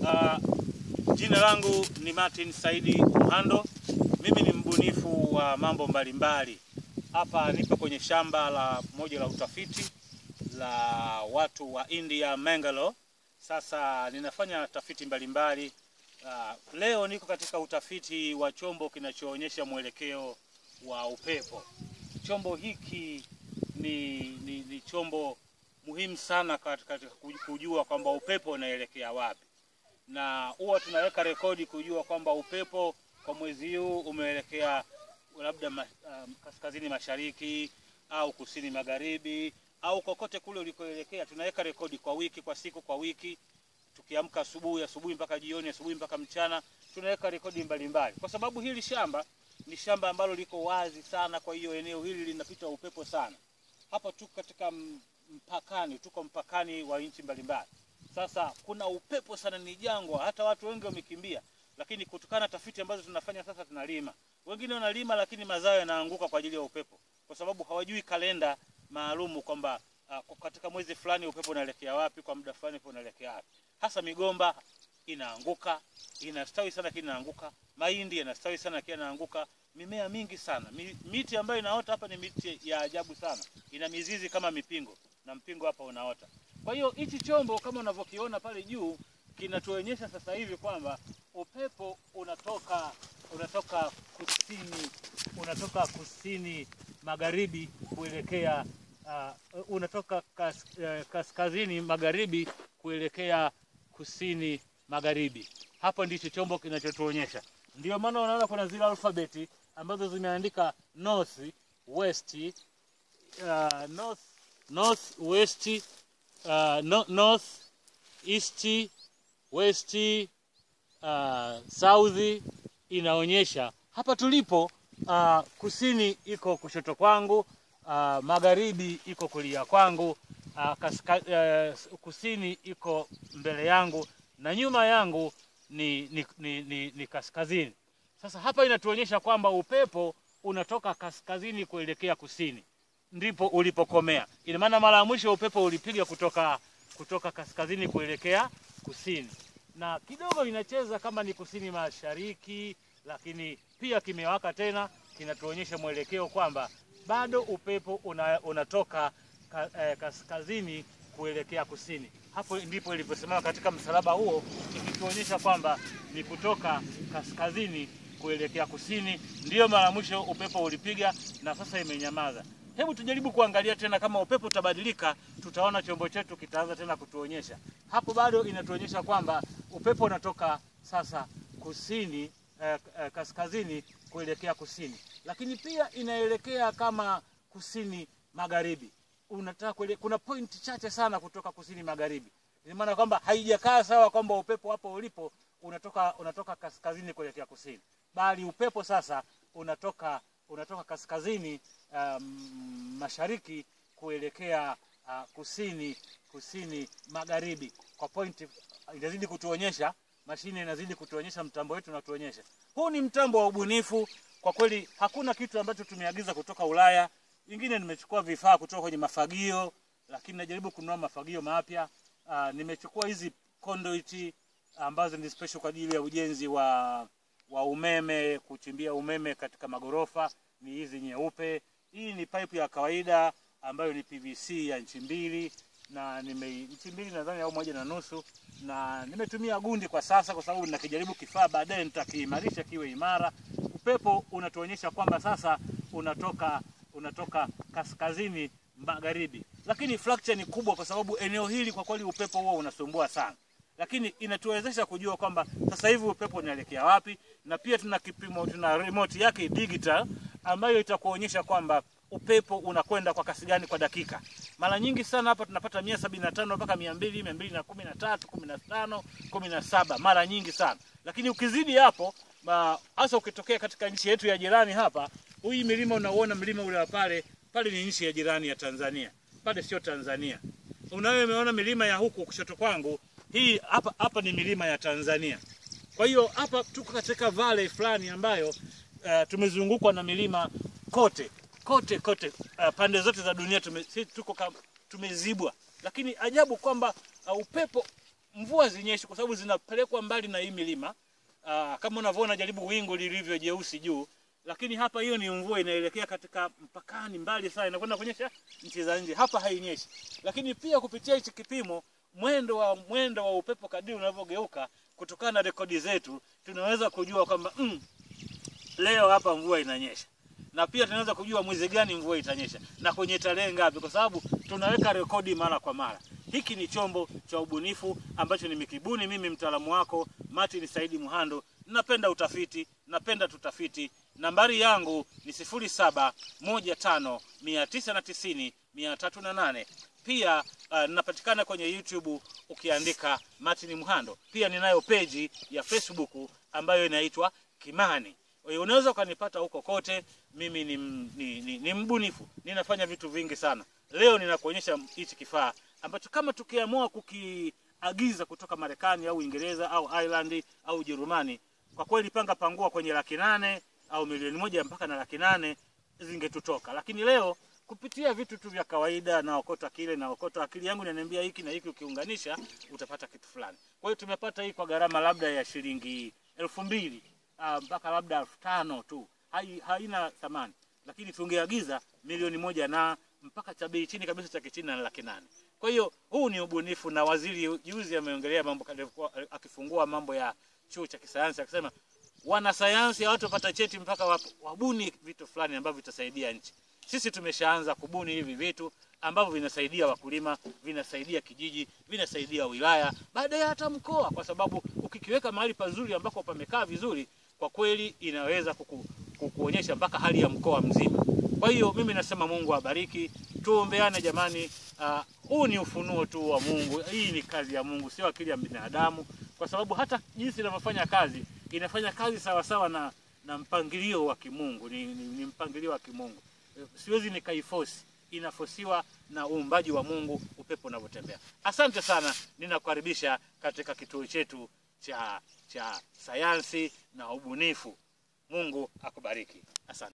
Uh, jina langu ni Martin Saidi Muhando. Mimi ni mbunifu wa mambo mbalimbali. Hapa nipo kwenye shamba la moja la utafiti la watu wa India Mangalore. Sasa ninafanya tafiti mbalimbali. Uh, leo niko katika utafiti wa chombo kinachoonyesha mwelekeo wa upepo. Chombo hiki ni, ni, ni chombo muhimu sana katika kujua kwamba upepo unaelekea wapi, na huwa tunaweka rekodi kujua kwamba upepo kwa mwezi huu umeelekea labda ma, um, kaskazini mashariki au kusini magharibi au kokote kule ulikoelekea. Tunaweka rekodi kwa wiki, kwa siku, kwa wiki, tukiamka asubuhi, asubuhi mpaka jioni, asubuhi mpaka mchana, tunaweka rekodi mbalimbali, kwa sababu hili shamba ni shamba ambalo liko wazi sana. Kwa hiyo eneo hili linapita upepo sana. Hapa tuko katika mpakani, tuko mpakani wa nchi mbalimbali. Sasa kuna upepo sana, ni jangwa, hata watu wengi wamekimbia, lakini kutokana na tafiti ambazo tunafanya sasa, tunalima. Wengine wanalima, lakini mazao yanaanguka kwa ajili ya upepo, kwa sababu hawajui kalenda maalumu kwamba uh, katika mwezi fulani upepo unaelekea wapi, kwa muda fulani upepo unaelekea wapi. Hasa migomba inaanguka, inastawi sana lakini inaanguka. Mahindi yanastawi sana lakini inaanguka. Mimea mingi sana, miti ambayo inaota hapa ni miti ya ajabu sana, ina mizizi kama mipingo na mpingo hapa unaota. Kwa hiyo hichi chombo kama unavyokiona pale juu kinatuonyesha sasa hivi kwamba upepo unatoka unatoka kusini unatoka kusini magharibi kuelekea uh, unatoka kas, uh, kaskazini magharibi kuelekea kusini magharibi. Hapo ndicho chombo kinachotuonyesha. Ndio maana unaona kuna zile alfabeti ambazo zimeandika north west, uh, north north west, uh, no, north east west, uh, south. Inaonyesha hapa tulipo, uh, kusini iko kushoto kwangu, uh, magharibi iko kulia kwangu, uh, kaska, uh, kusini iko mbele yangu na nyuma yangu ni, ni, ni, ni, ni kaskazini. Sasa hapa inatuonyesha kwamba upepo unatoka kaskazini kuelekea kusini, ndipo ulipokomea. Ina maana mara ya mwisho upepo ulipiga kutoka, kutoka kaskazini kuelekea kusini, na kidogo inacheza kama ni kusini mashariki, lakini pia kimewaka tena, kinatuonyesha mwelekeo kwamba bado upepo una, unatoka ka, eh, kaskazini kuelekea kusini. Hapo ndipo iliposimama katika msalaba huo, ikituonyesha kwamba ni kutoka kaskazini kuelekea kusini. Ndiyo mara mwisho upepo ulipiga na sasa imenyamaza. Hebu tujaribu kuangalia tena, kama upepo utabadilika, tutaona chombo chetu kitaanza tena kutuonyesha. Hapo bado inatuonyesha kwamba upepo unatoka sasa kusini eh, eh, kaskazini kuelekea kusini, lakini pia inaelekea kama kusini magharibi unataka kwele, kuna pointi chache sana kutoka kusini magharibi. Ina maana kwamba haijakaa sawa kwamba upepo hapo ulipo unatoka unatoka kaskazini kuelekea kusini, bali upepo sasa unatoka unatoka kaskazini um, mashariki kuelekea uh, kusini kusini magharibi. Kwa pointi inazidi kutuonyesha, mashine inazidi kutuonyesha, mtambo wetu unatuonyesha. Huu ni mtambo wa ubunifu kwa kweli, hakuna kitu ambacho tumeagiza kutoka Ulaya ingine nimechukua vifaa kutoka kwenye mafagio, lakini najaribu kununua mafagio mapya. Uh, nimechukua hizi conduit ambazo ni special kwa ajili ya ujenzi wa wa umeme, kuchimbia umeme katika magorofa, ni hizi nyeupe. Hii ni pipe ya kawaida ambayo ni PVC ya inchi mbili na nime inchi mbili nadhani au moja na nusu, na nimetumia gundi kwa sasa, kwa sababu ninakijaribu kifaa, baadaye nitakiimarisha kiwe imara. Upepo unatuonyesha kwamba sasa unatoka unatoka kaskazini magharibi, lakini fracture ni kubwa, kwa sababu eneo hili kwa kweli upepo huo unasumbua sana, lakini inatuwezesha kujua kwamba sasa hivi upepo unaelekea wapi, na pia tuna kipimo, tuna remote yake digital ambayo itakuonyesha kwamba upepo unakwenda kwa kasi gani kwa dakika. Mara nyingi sana hapa tunapata mia sabini na tano mpaka mia mbili mia mbili na kumi na tatu kumi na tano kumi na saba mara nyingi sana, lakini ukizidi hapo hasa ukitokea katika nchi yetu ya jirani hapa, hii milima unauona mlima ule wa pale pale ni nchi ya jirani ya Tanzania, pale sio Tanzania. Unayo umeona milima ya huku kushoto kwangu, hii hapa hapa ni milima ya Tanzania. Kwa hiyo hapa tuko katika valley fulani ambayo uh, tumezungukwa na milima kote kote kote, uh, pande zote za dunia tume, si tuko kam, tumezibwa, lakini ajabu kwamba uh, upepo mvua zinyeshi kwa sababu zinapelekwa mbali na hii milima. Aa, kama unavyoona jaribu wingu lilivyo jeusi juu, lakini hapa hiyo ni mvua inaelekea katika mpakani mbali sana, inakwenda kuonyesha nchi za nje. Hapa hainyeshi, lakini pia kupitia hichi kipimo, mwendo wa mwendo wa upepo kadiri unavyogeuka, kutokana na rekodi zetu, tunaweza kujua kwamba mm, leo hapa mvua inanyesha na pia tunaweza kujua mwezi gani mvua itanyesha na kwenye tarehe ngapi, kwa sababu tunaweka rekodi mara kwa mara. Hiki ni chombo cha ubunifu ambacho nimekibuni mimi, mtaalamu wako Martin Saidi Muhando. Napenda utafiti, napenda tutafiti. Nambari yangu ni sifuri saba moja tano mia tisa na tisini mia tatu na nane. Pia uh, ninapatikana kwenye YouTube ukiandika Martin Muhando. Pia ninayo peji ya Facebook ambayo inaitwa Kimani. Kwa hiyo unaweza ukanipata huko kote. Mimi ni, ni, ni, ni mbunifu, ninafanya vitu vingi sana. Leo ninakuonyesha hichi kifaa ambacho kama tukiamua kukiagiza kutoka Marekani au Uingereza au Ireland au Ujerumani, kwa kweli panga pangua kwenye laki nane au milioni moja mpaka na laki nane zingetutoka, lakini leo kupitia vitu tu vya kawaida, naokota kile naokota, akili yangu inaniambia hiki na hiki, ukiunganisha utapata kitu fulani. Kwa hiyo tumepata hii kwa gharama labda ya shilingi elfu mbili uh, mpaka labda elfu tano tu, hai, haina thamani, lakini tungeagiza milioni moja na mpaka cha bei chini kabisa cha kichina na laki nane. Kwa hiyo huu ni ubunifu, na waziri juzi ameongelea mambo akifungua mambo ya chuo cha kisayansi akisema wanasayansi hawatopata cheti mpaka wabuni vitu fulani ambavyo vitasaidia nchi. Sisi tumeshaanza kubuni hivi vitu ambavyo vinasaidia wakulima, vinasaidia kijiji, vinasaidia wilaya, baadaye hata mkoa, kwa sababu ukikiweka mahali pazuri ambako pamekaa vizuri, kwa kweli inaweza kuku, kukuonyesha mpaka hali ya mkoa mzima. Kwa hiyo mimi nasema Mungu abariki, tuombeane jamani. Huu uh, ni ufunuo tu wa Mungu. Hii ni kazi ya Mungu, sio akili ya binadamu, kwa sababu hata jinsi inavyofanya kazi inafanya kazi sawa sawa na, na mpangilio wa kimungu ni, ni, ni mpangilio wa kimungu siwezi nikaifosi, inafosiwa na uumbaji wa Mungu, upepo unavyotembea. Asante sana, ninakukaribisha katika kituo chetu cha cha sayansi na ubunifu. Mungu akubariki. Asante.